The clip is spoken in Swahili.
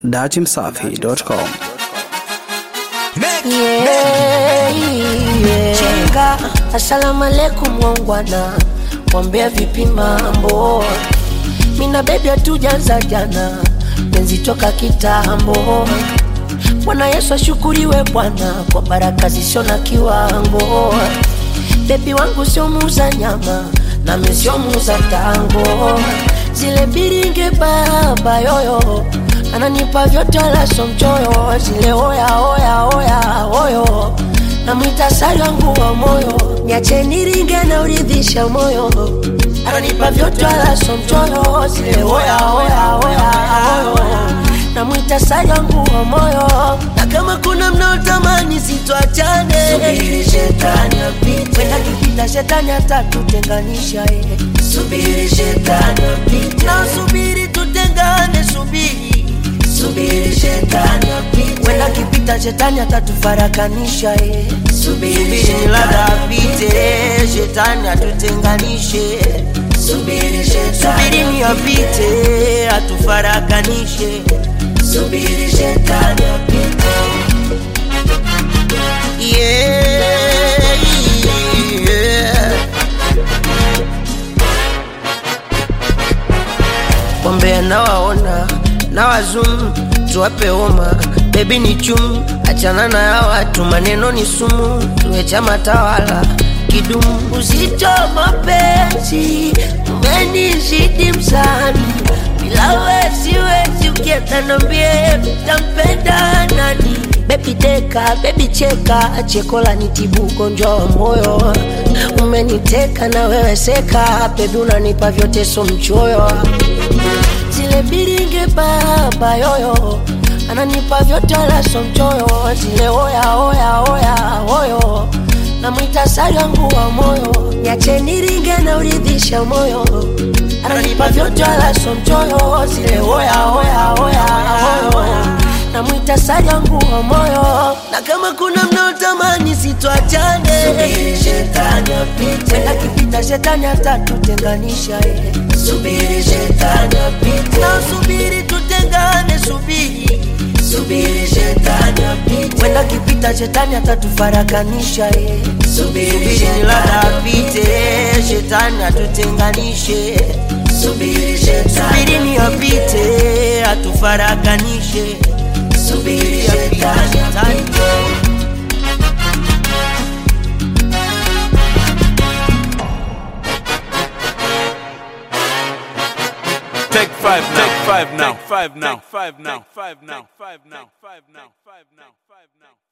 datimsafi.com. Yeah, yeah. Chinga, asalamu alaikum wangwana, wambea vipi mambo? Mina bebi hatujaanza jana, penzi toka kitambo. Bwana Yesu ashukuriwe Bwana kwa baraka zisio na kiwango. Bebi wangu sio muuza nyama, nami sio muuza tango. Zile biringe baba yoyo ananipa vyote wala sio mchoyo. Zile oya oya oya oyo namwita sari wangu wa moyo, niache niringe na uridhisha moyo. Ananipa vyote wala sio mchoyo. Zile oya oya oya oyo namwita sari wangu wa moyo, na kama kuna mnaotamani sitwachane, subiri shetani apite, wenda kipita shetani atatutenganisha eh. Subiri shetani apite, na subiri tutengane, subiri subiri shetani apite, wenda kipita shetani atatufarakanisha eh. Subiri labda apite shetani atutenganishe subiri shetani subiri ni apite atufarakanishe subiri shetani apite. yeah, yeah. Wambea nawaona na wazum tuwape homa bebi ni chum achana na ya watu maneno ni sumu tuwe chama tawala kidumu uzito mapenzi umenizidi msani bila we siwezi ukienda nambie tampenda nani bebi deka bebi cheka chekola nitibu ugonjwa wa moyo umeniteka na wewe seka bebi unanipa vyote so mchoyo zile biringe baba yoyo ananipa vyote wala so mchoyo zile oya oya oya oyo namwita sari wangu wa moyo niache niringe na uridhisha moyo ananipa vyote wala so mchoyo zile oya oya oya oyo namwita sari wangu wa moyo na kama kuna mnaotamani sitwachane wenda kipita shetani atatutenganisha eh. subiri shetani apite na subiri tutengane subiri subiri shetani apite wenda kipita shetani atatufarakanisha eh. subiri subiri labda shetani apite shetani atutenganishe subiri shetani subiri ni apite atufarakanishe subiri shetani apite Take five now. Take five now. Take five now. Take five now. Take five now. Take five now. Take five now. Take five now.